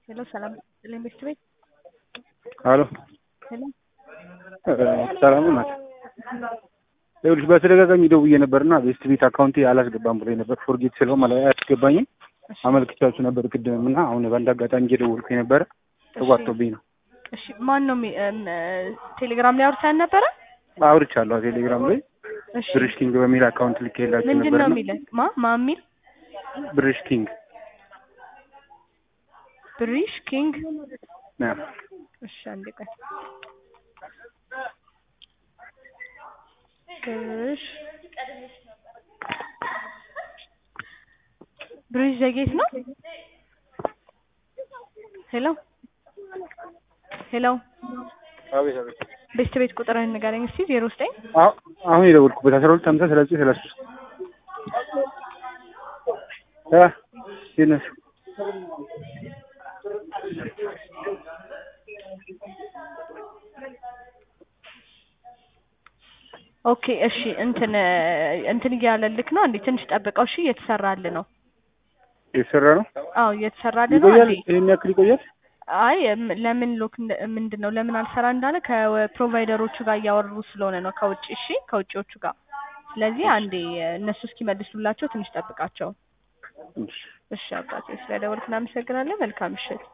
ሄሎ ሰላም ይስጥልኝ ቤት ቤት አሎ ሄሎ ሰላም ናት። ይኸውልሽ በተደጋጋሚ ደውዬ ነበርና ቤስት ቤት አካውንቴ አላስገባም ብሎኝ ነበር። ፎርጌት ስለው ማለት አያስገባኝም። አመልክቻችሁ ነበር ቅድምም እና አሁን በአንድ አጋጣሚ እየደወልኩ የነበረ ተቋርጦብኝ ነው። እሺ ማን ነው የሚ- እም፣ ቴሌግራም ላይ አውርተን ነበረ? አውርቻለሁ ቴሌግራም ላይ እሺ ብርሽ ኪንግ በሚል አካውንት ልኬላችሁ ምንድን ነው ነበርና የሚልህ? ማ ማ የሚል ብርሽ ኪንግ ብሪሽ ኪንግ አዎ። እሺ አንድ ቀን ብሪሽ ብሪሽ ዘጌት ነው። ሄሎ ሄሎ አቤት አቤት። ቤት ቤት ቁጥርህን ንገረኝ እስኪ ዜሮ ዘጠኝ አሁ- አሁን የደወልኩበት አስራ ሁለት ሀምሳ ሰላሳ ሰላሳ ሶስት አ ይነሱ ኦኬ እሺ እንትን እንትን እያለልክ ነው እንዴ? ትንሽ ጠብቀው እሺ። እየተሰራልህ ነው። የተሰራ ነው። አዎ እየተሰራልህ ነው ይቆያል። እንዴ? ይሄን ያክል ይቆያል። አይ እም፣ ለምን ሎክ እንደ- ምንድን ነው ለምን አልሰራ እንዳለ ከፕሮቫይደሮቹ ጋር እያወሩ ስለሆነ ነው ከውጭ እሺ፣ ከውጭዎቹ ጋር። ስለዚህ አንዴ እነሱ እስኪመልሱላቸው ትንሽ ጠብቃቸው። እሺ። እሺ አባቴ፣ ስለደወልክ እናመሰግናለን። መልካም ምሽት።